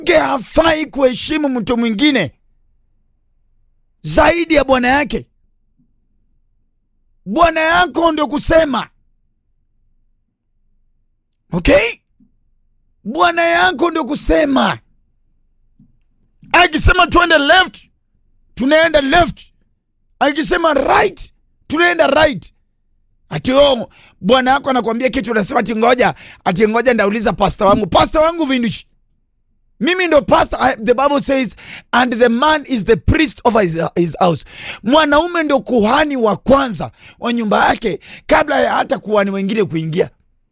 mke hafai kuheshimu mtu mwingine zaidi ya bwana yake. Bwana yako ndio kusema, okay? Bwana yako ndio kusema. Akisema tuende left, tunaenda left. Akisema right, tunaenda right. Ati oh, bwana yako anakuambia kitu, unasema ati ngoja, ati ngoja ndauliza pasta wangu. Pasta wangu vindushi mimi ndo pastor. I, the Bible says and the man is the priest of his, his house. Mwanaume ndo kuhani wa kwanza wa nyumba yake kabla ya hata kuhani wengine kuingia.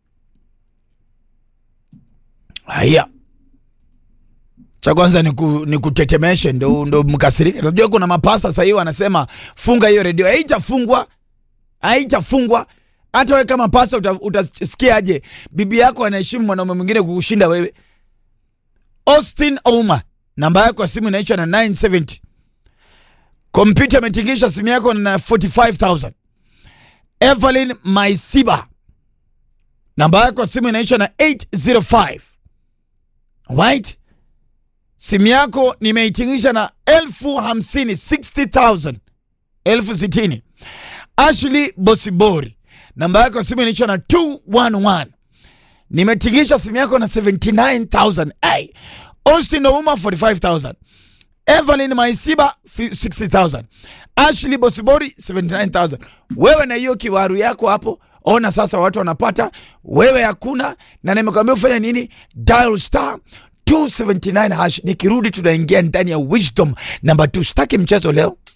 Haya, cha kwanza ni, ku, ni kutetemeshe ndo, ndo mkasirike. Unajua kuna mapasta sasa hivi wanasema funga hiyo redio. Haitafungwa, haitafungwa. Hata wewe kama pasta utasikia aje bibi yako anaheshimu mwanaume mwingine kukushinda wewe? Austin Ouma, namba yako ya simu inaisha na 970. Kompyuta imetingisha simu yako na 45000. Evelyn Maisiba, namba yako ya simu inaisha na 805. Right? Simu yako nimeitingisha na elfu hamsini 60000 elfu sitini. Ashley Bosibori, namba yako ya simu inaisha na 211 nimetingisha simu yako na 79000 hey. Austin Ouma 45000 Evelyn Maisiba 60000 Ashley Bosibori 79000 wewe na hiyo kiwaru yako hapo ona sasa watu wanapata wewe hakuna na nimekwambia ufanya nini dial star 279 hash nikirudi tunaingia ndani ya wisdom namba 2 sitaki mchezo leo